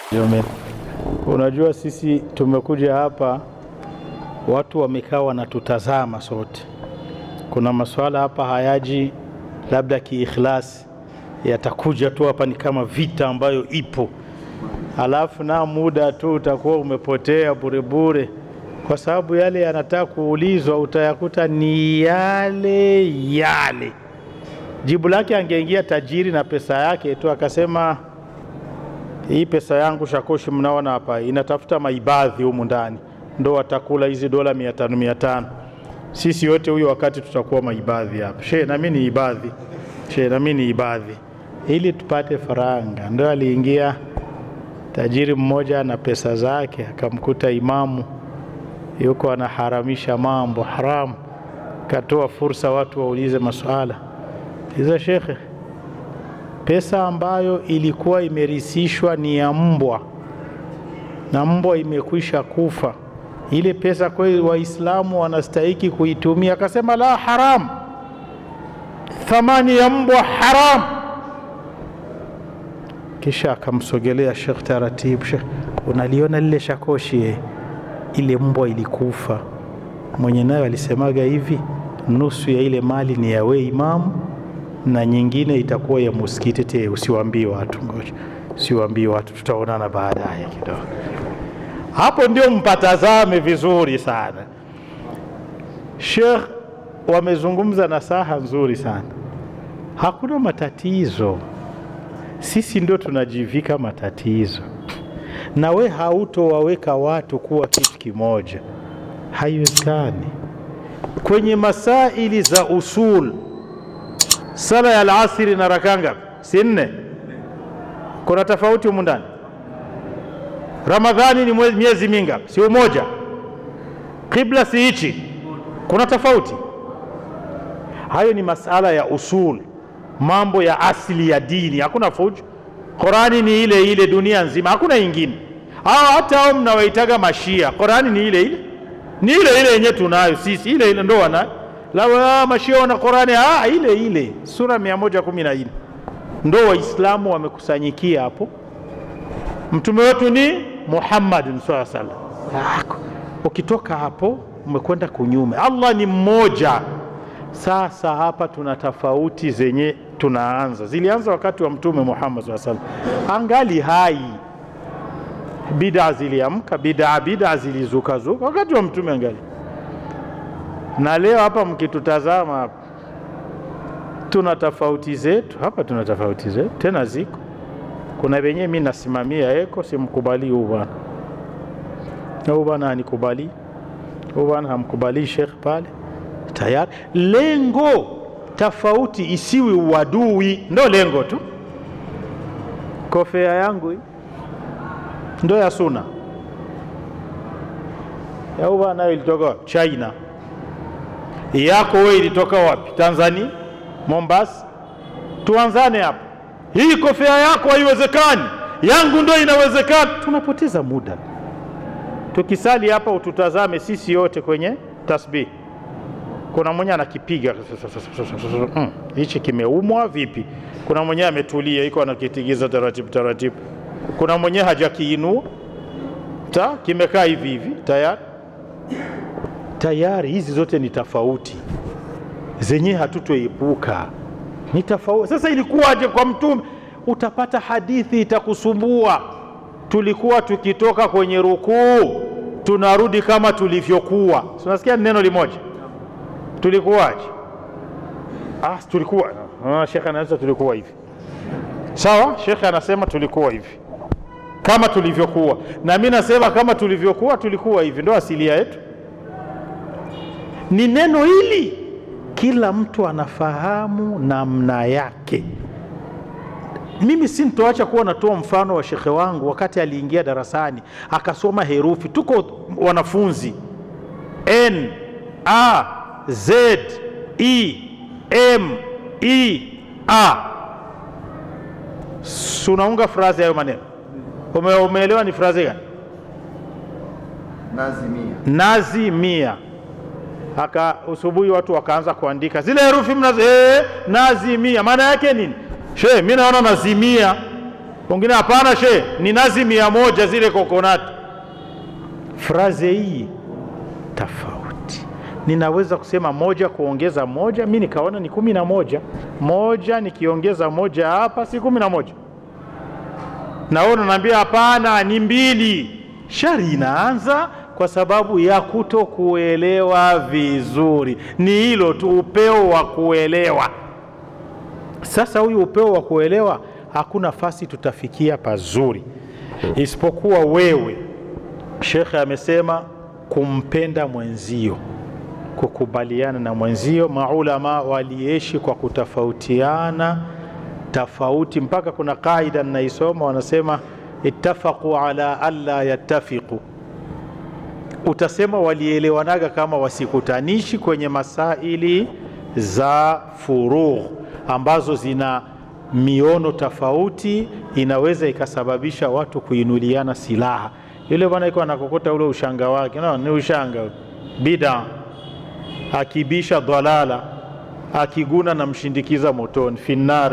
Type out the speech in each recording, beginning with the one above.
Jume. Unajua sisi tumekuja hapa, watu wamekaa wanatutazama sote. Kuna maswala hapa hayaji labda kiikhlasi, yatakuja tu hapa ni kama vita ambayo ipo, alafu na muda tu utakuwa umepotea burebure, kwa sababu yale yanataka kuulizwa utayakuta ni yale yale. Jibu lake angeingia tajiri na pesa yake tu akasema hii pesa yangu shakoshi mnaona hapa inatafuta maibadhi humu ndani, ndo watakula hizi dola mia tano mia tano. Sisi wote huyo wakati tutakuwa maibadhi hapa. She nami ni ibadhi, she nami ni ibadhi, ili tupate faranga. Ndo aliingia tajiri mmoja na pesa zake, akamkuta imamu yuko anaharamisha mambo haramu, katoa fursa watu waulize maswala hizo. Shekhe, pesa ambayo ilikuwa imerisishwa ni ya mbwa na mbwa imekwisha kufa, ile pesa kweli Waislamu wanastahiki kuitumia? Akasema la, haram, thamani ya mbwa haram. Kisha akamsogelea Shekh taratibu, Shekh, unaliona lile shakoshi eh? ile mbwa ilikufa, mwenye nayo alisemaga hivi, nusu ya ile mali ni ya we imamu na nyingine itakuwa ya muskiti. Te, usiwaambie watu, ngoja usiwaambie watu, tutaonana baadaye kidogo. Hapo ndio mpatazame vizuri sana. Sheikh wamezungumza na saha nzuri sana, hakuna matatizo. Sisi ndio tunajivika matatizo, na we hautowaweka watu kuwa kitu kimoja, haiwezekani. Kwenye masaili za usul Sala ya alasiri na raka ngapi? Si nne? Kuna tofauti humu ndani. Ramadhani ni miezi mingapi? Si umoja? Kibla si hichi? Kuna tofauti? Hayo ni masala ya usul, mambo ya asili ya dini, hakuna fujo. Qurani ni ile ile dunia nzima, hakuna ingine. Hao hata hao mnawaitaga mashia, Qurani ni ile ile, ni ile ile yenye tunayo sisi, ile ile ndo wanayo la mashia wana Qurani ah, ile ile sura mia moja kumi na nne ndo Waislamu wamekusanyikia hapo. Mtume wetu ni Muhammad saa salam. Ukitoka hapo umekwenda kunyume. Allah ni mmoja. Sasa hapa tuna tofauti zenye tunaanza, zilianza wakati wa Mtume Muhammad saa salam, angali hai. Bid'a ziliamka, bid'a bid'a zilizukazuka wakati wa Mtume angali na leo hapa mkitutazama hapa tuna tofauti zetu hapa, tuna tofauti zetu tena ziko. Kuna wenyewe mimi nasimamia eko, simkubali huu bwana, huu bwana hanikubali, huu bwana hamkubali Sheikh pale, tayari lengo tofauti isiwi uadui, ndo lengo tu. Kofia yangu ndo ya suna ya huu bwana ilitoka China yako wewe ilitoka wapi? Tanzania, Mombasa. Tuanzane hapo. Hii kofia yako haiwezekani, yangu ndio inawezekana. Tunapoteza muda tukisali hapa. Ututazame sisi yote kwenye tasbih, kuna mwenye anakipiga hichi, kimeumwa vipi? Kuna mwenye ametulia iko anakitigiza taratibu taratibu, kuna mwenye hajakiinua ta kimekaa hivi hivi tayari tayari hizi zote ni tofauti zenye hatutoepuka, ni tofauti. Sasa ilikuwaje kwa Mtume? Utapata hadithi itakusumbua. Tulikuwa tukitoka kwenye rukuu tunarudi kama tulivyokuwa. Unasikia neno limoja, tulikuwaje? Ah, tulikuwa ah, shekhe anasema tulikuwa hivi. Sawa, shekhe anasema tulikuwa hivi kama tulivyokuwa, na mimi nasema kama tulivyokuwa, tulikuwa hivi, ndo asilia yetu ni neno hili, kila mtu anafahamu namna yake. Mimi si nitoacha kuwa natoa mfano wa shekhe wangu wakati aliingia darasani akasoma herufi, tuko wanafunzi N A Z E M E A, sunaunga frazi hayo maneno. Ume, umeelewa ni frazi gani? Nazimia. Nazimia aka usubuhi watu wakaanza kuandika zile herufi mnazo, eh, nazimia maana yake nini? She, mimi naona nazimia wengine hapana, she ni nazi mia moja zile kokonati. Fraze hii tofauti, ninaweza kusema moja kuongeza moja, mi nikaona ni kumi na moja. Moja nikiongeza moja hapa si kumi na moja, naona naambia hapana, ni mbili. Shari inaanza kwa sababu ya kuto kuelewa vizuri. Ni hilo tu, upeo wa kuelewa. Sasa huyu upeo wa kuelewa, hakuna nafasi tutafikia pazuri isipokuwa wewe. Shekhe amesema kumpenda mwenzio, kukubaliana na mwenzio. Maulama waliishi kwa kutofautiana tofauti, mpaka kuna kaida ninaisoma, wanasema ittafaqu ala alla yattafiqu utasema walielewanaga kama wasikutanishi kwenye masaili za furugh ambazo zina miono tofauti, inaweza ikasababisha watu kuinuliana silaha. Yule bwana iko anakokota ule ushanga wake, no, ni ushanga bida, akibisha dhalala, akiguna na mshindikiza motoni finnar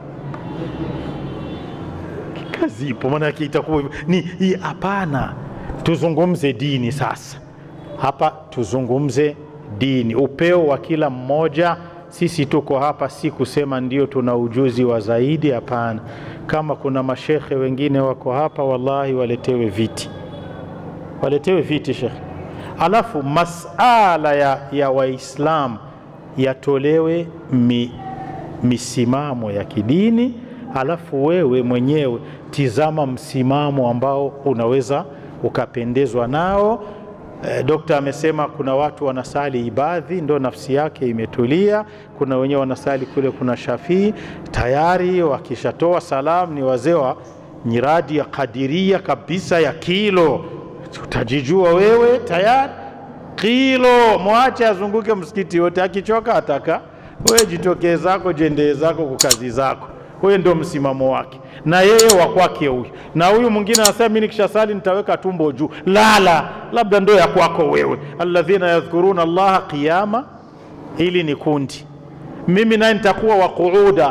kazi ipo, maana yake itakuwa ni hii. Hapana, tuzungumze dini sasa. Hapa tuzungumze dini, upeo wa kila mmoja. Sisi tuko hapa si kusema ndio tuna ujuzi wa zaidi, hapana. Kama kuna mashekhe wengine wako hapa, wallahi waletewe viti, waletewe viti shekhe, alafu masala ya, ya Waislamu yatolewe mi, misimamo ya kidini, alafu wewe mwenyewe tizama msimamo ambao unaweza ukapendezwa nao. E, dokta amesema kuna watu wanasali ibadhi ndo nafsi yake imetulia. Kuna wenyewe wanasali kule, kuna Shafii tayari wakishatoa salamu ni wazee wa nyiradi ya kadiria kabisa ya kilo, utajijua wewe tayari kilo. Mwache azunguke msikiti yote, akichoka ataka wewe jitokee zako jendee zako kwa kazi zako. Huyo ndio msimamo wake, na yeye wa kwake huyu. Na huyu mwingine anasema mimi nikishasali nitaweka tumbo juu. Lala, labda ndio ya kwako wewe. alladhina yadhkuruna Allaha qiyama, ili ni kundi. Mimi naye nitakuwa wa quuda,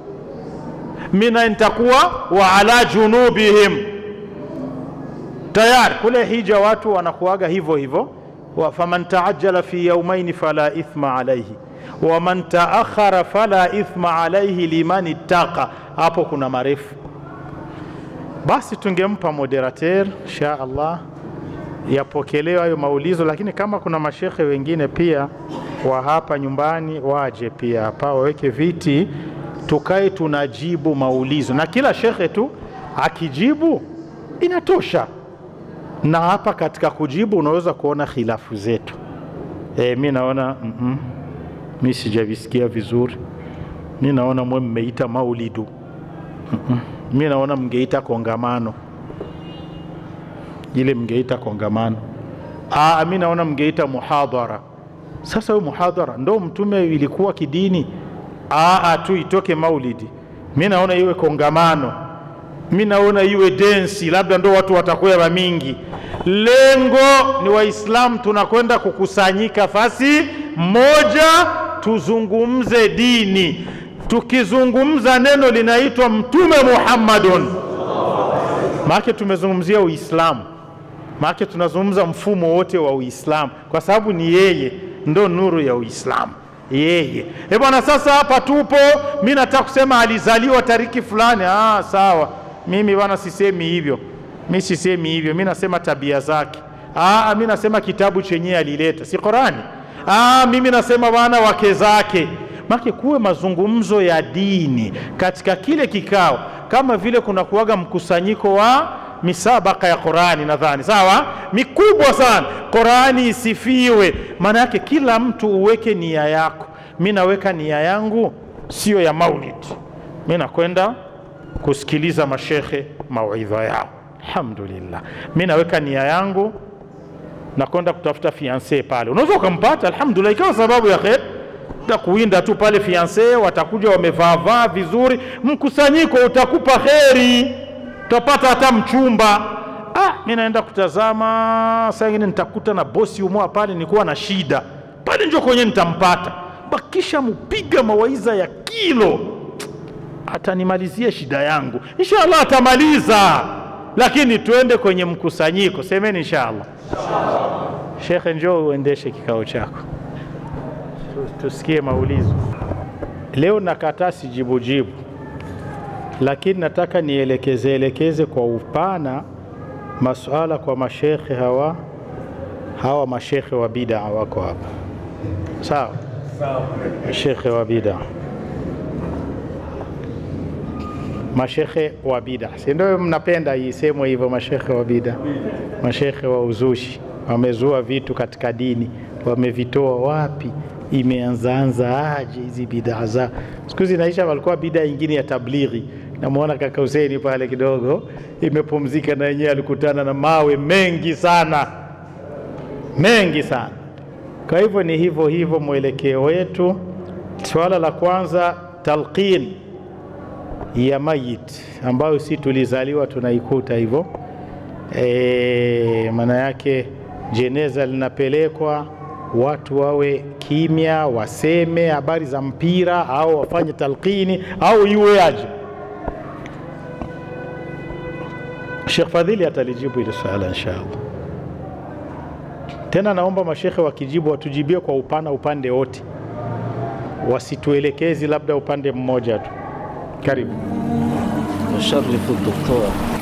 mimi naye nitakuwa wa ala junubihim. Tayari kule hija watu wanakuaga hivyo hivyo, faman taajjala fi yaumaini fala ithma alaihi waman taakhara fala ithma alaihi liman ittaqa. Hapo kuna marefu, basi tungempa moderateur insha Allah yapokelewa hayo maulizo, lakini kama kuna mashekhe wengine pia wa hapa nyumbani waje pia hapa waweke viti, tukae tunajibu maulizo, na kila shekhe tu akijibu inatosha. Na hapa katika kujibu unaweza kuona khilafu zetu. E, mi naona mm -mm mi sijavisikia vizuri. Mi naona mwe mmeita maulidu. mm -mm. Mi naona mngeita kongamano, ile mngeita kongamano. Aa, mi naona mngeita muhadhara. Sasa huyu muhadhara ndo mtume ilikuwa kidini? Aa, tu itoke maulidi. Mi naona iwe kongamano, mi naona iwe densi, labda ndo watu watakuwa mingi. Lengo ni Waislamu tunakwenda kukusanyika fasi moja tuzungumze dini. Tukizungumza neno linaitwa Mtume Muhammadun, maake tumezungumzia Uislamu, maake tunazungumza mfumo wote wa Uislamu kwa sababu ni yeye ndo nuru ya Uislamu yeye. E bwana, sasa hapa tupo, mi nataka kusema alizaliwa tariki fulani. Ah, sawa, mimi bwana sisemi hivyo, mi sisemi hivyo, mi nasema tabia zake. Ah, mi nasema kitabu chenyewe alileta, si Qurani. Ah, mimi nasema bwana wake zake. Make kuwe mazungumzo ya dini katika kile kikao, kama vile kuna kuwaga mkusanyiko wa misabaka ya Qurani, nadhani sawa, mikubwa sana. Qurani isifiwe, maana yake kila mtu uweke nia yako. Mi naweka nia yangu sio ya maulid, mi nakwenda kusikiliza mashekhe mauidha yao, alhamdulillah. Mi naweka nia yangu nakwenda kutafuta fiance pale, unaweza ukampata, alhamdulillah, ikawa sababu ya kheri ta kuwinda tu pale fiance, watakuja wamevaavaa vizuri, mkusanyiko utakupa kheri, utapata hata mchumba. Ah, mi naenda kutazama, saa ingine nitakuta na bosi umoa pale, nikuwa na shida pale, njo kwenye nitampata, bakisha mupiga mawaiza ya kilo atanimalizia shida yangu. Inshallah atamaliza, lakini tuende kwenye mkusanyiko. Semeni inshallah. Shekhe, njoo uendeshe kikao chako, tusikie maulizo. Leo nakataa sijibujibu, lakini nataka nielekeze elekeze kwa upana masuala kwa mashekhe hawa hawa mashekhe wa bid'a wako hapa, sawa? Mashekhe wa bid'a, mashekhe wa bid'a, si ndio? Mnapenda isemwe hivyo, mashekhe wa bid'a, mashekhe wa uzushi, wamezua vitu katika dini, wamevitoa wapi? Imeanzaanza aje hizi bid'a za siku hizi? Naisha walikuwa bid'a ingine ya tablighi. Namwona kaka Huseni pale kidogo imepumzika, na yenyewe alikutana na mawe mengi sana mengi sana. Kwa hivyo ni hivyo hivyo mwelekeo wetu. Swala la kwanza, talqin ya mayit ambayo si tulizaliwa tunaikuta hivyo e, maana yake jeneza linapelekwa, watu wawe kimya, waseme habari za mpira au wafanye talqini au iwe aje. Sheikh Fadhili atalijibu hili swala inshallah. Tena naomba mashekhe wakijibu watujibie kwa upana, upande wote, wasituelekezi labda upande mmoja tu. Karibu. Yusharifu doktor